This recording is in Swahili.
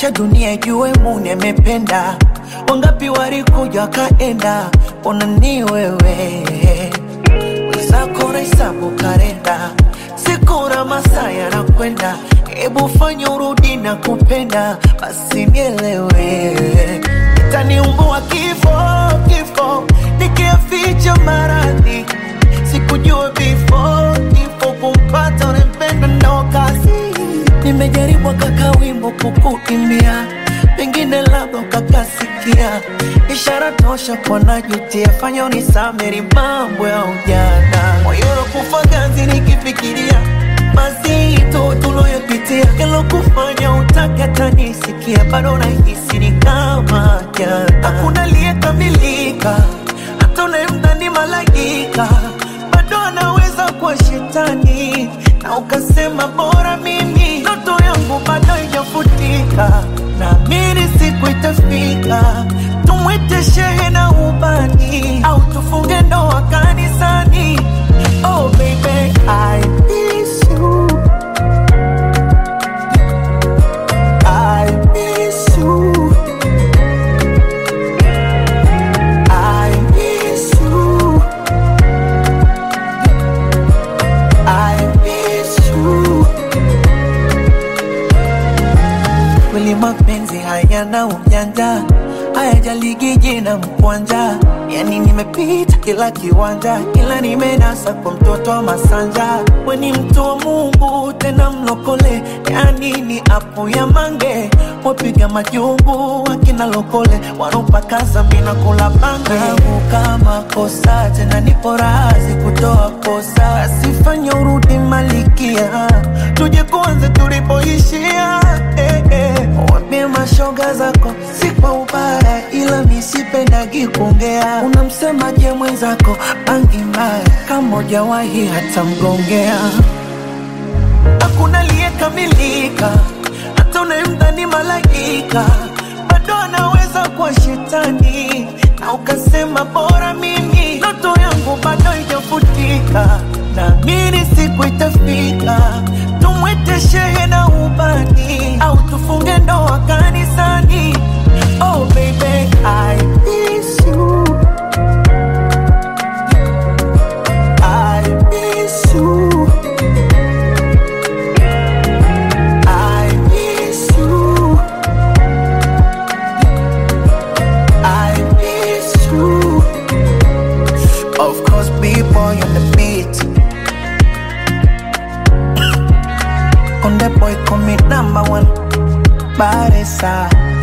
acha dunia ijue Muni amependa. Wangapi walikuja wakaenda, ona ni wewe wenzako nahesabu kalenda, siku na masaa yanakwenda, hebu fanya urudi na kupenda, basi nielewe, itaniumbua kifo kifo, nikiaficha maradhi, sikujua before kifo kumpata unempenda ndo kazi. Nimejaribu kaka wimbo kukuimbia, pengine labda ukakasikia, ishara tosha kwa najutia, fanya unisameri mambo ya ujana, moyo unakufa ganzi nikifikiria mazito tuloyopitia, kelo kufanya utake tanisikia, bado nahisi ni kama jana, hakuna aliyekamilika, hata unayemdhani malaika bado anaweza kuwa shetani, na ukasema bora mimi, ndoto yangu bado haijafutika, naamini siku itafika, tumwite shehe na ubani, au tufunge ndoa kanisani. Oh baby, I miss you. I miss you. I miss you. I miss you. Kweli mapenzi hayana ujanja, hayajaligi jina mkwanja. Yani nimepita kila kiwanja, kila nimenasa kwa mtoto wa Masanja. We ni mtu wa Mungu tena mlokole, yani ni apu ya mange. Wapiga majungu wakina lokole, wanopakaza mina kula bange. Kama kosa tena nipo razi kutoa kosa, asifanya urudi malikia, tuje kuanze tulipoishia eh, eh. Wambie mashoga zako si kwa ubaya, ila misipendagi kuongea. Unamsemaje mwenzako bangi mbaya, kama hujawahi hata mgongea. Hakuna aliyekamilika, hata unayemdhani malaika bado anaweza kuwa shetani, na ukasema bora mimi, ndoto yangu bado haijafutika, naamini siku itafika, tumwite shehe na ubani, au tufunge ndoa kanisani. Oh baby, I miss you. I miss you. I miss you. I miss you. Of course, B-boy on the beat. On the boy, call me number one. Baresa.